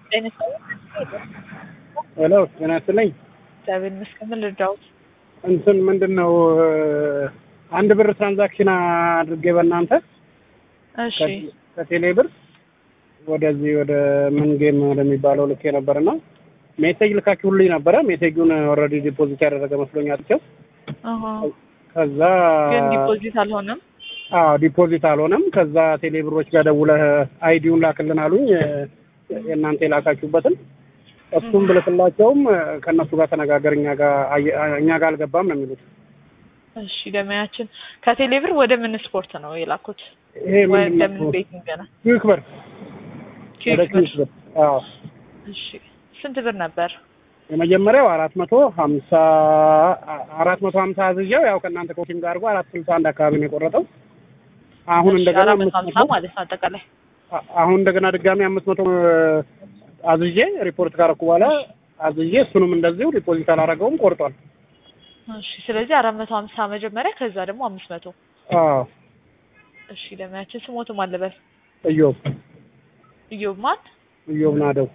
ጤና ሄሎ ጤና ይስጥልኝ። እግዚአብሔር ይመስገን። ምን ልርዳዎት? እንትን ምንድን ነው አንድ ብር ትራንዛክሽን አድርጌ በእናንተ እሺ ከቴሌ ብር ወደዚህ ወደ ምን ጌም ወደሚባለው ልኬ ነበርና ሜሴጅ ልካችሁልኝ ነበረ። ሜሴጁን ኦልሬዲ ዲፖዚት ያደረገ መስሎኝ አጥቼው አሃ ከዛ ግን ዲፖዚት አልሆነም። አዎ ዲፖዚት አልሆነም። ከዛ ቴሌ ብሮች ጋር ደውለህ አይዲውን ላክልን አሉኝ የእናንተ የላካችሁበትን እሱም ብልክላቸውም ከእነሱ ጋር ተነጋገር እኛ ጋር እኛ ጋር አልገባም ነው የሚሉት። እሺ ደመያችን ከቴሌብር ወደ ምን ስፖርት ነው የላኩት? ይሄ ወይም ምንድን ለምን ነው? ቤቲንግ ነው? ኪዊክ ብር ወደ ኪዊክ ብር። ኪዊክ ብር። አዎ እሺ ስንት ብር ነበር? የመጀመሪያው አራት መቶ ሀምሳ አራት መቶ ሀምሳ አዝዣው ያው ከእናንተ ኮሽን ጋር አድርጎ አራት ስልሳ አንድ አካባቢ ነው የቆረጠው። አሁን እሺ፣ እንደገና አራት መቶ አምስት ሀምሳ መቶ ማለት ነው አጠቃላይ። አ- አሁን እንደገና ድጋሚ አምስት መቶ አዝዤ ሪፖርት ካረኩ በኋላ አዝዤ እሱንም እንደዚሁ ዲፖዚት አላረገውም ቆርጧል። እሺ ስለዚህ አራት መቶ ሀምሳ መጀመሪያ ከዛ ደግሞ አምስት መቶ አዎ እሺ ደመያችን ስሞቱ ማን ልበል? እዮብ እዮብ ማን? እዮብ ናደው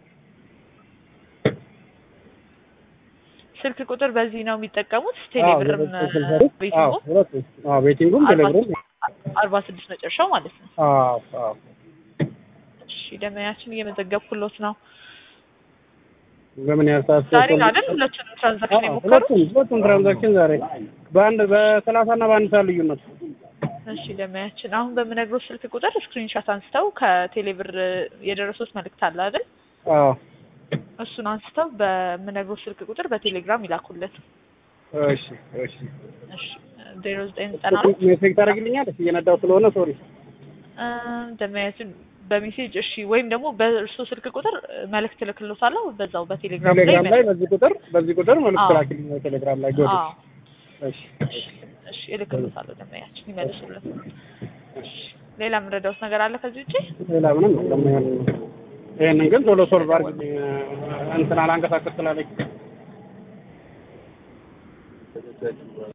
ስልክ ቁጥር በዚህ ነው የሚጠቀሙት? ቴሌብርም ቤቲንጉ ቤቲንጉም ቴሌብርም አርባ ስድስት መጨረሻው ማለት ነው። አዎ አዎ እሺ ደመያችን እየመዘገብኩሎት ነው። በምን ያህል ሰዓት ዛሬ ቆይቶ- ነው አይደል ሁለቱንም ትራንዛክሽን አዎ፣ የሞከሩት? ሁለቱም ሁለቱም ትራንዛክሽን ዛሬ በአንድ በሰላሳ እና በአንድ ሰዓት ልዩነት እሺ ደመያችን አሁን በምነግሮት ስልክ ቁጥር ስክሪንሻት አንስተው ከቴሌብር የደረሱት መልእክት አለ አይደል? አዎ እሱን አንስተው በምነግሮት ስልክ ቁጥር በቴሌግራም ይላኩለት። እሺ እሺ እሺ ዜሮ ዘጠኝ ዘጠና አራት ሜሴጅ ታደርግልኛለሽ እየነዳው ስለሆነ ሶሪ ደመያችን በሜሴጅ እሺ፣ ወይም ደግሞ በእርሶ ስልክ ቁጥር መልእክት እልክሎታለሁ በዛው በቴሌግራም ላይ ቴሌግራም ላይ በዚህ ቁጥር በዚህ ቁጥር መልዕክት አዎ። ላኪልኝ ቴሌግራም ላይ ጎድ አዎ እሺ እሺ እሺ እልክሎታለሁ ደመያችን ይመልሱለት። እሺ ሌላ የምረዳውት ነገር አለ ከዚህ ውጪ? ሌላ ምንም የለም ይሄን ይሄንን ግን ቶሎ ሶልቭ አድርግልኝ እንትን አላንቀሳቀስ ስላለኝ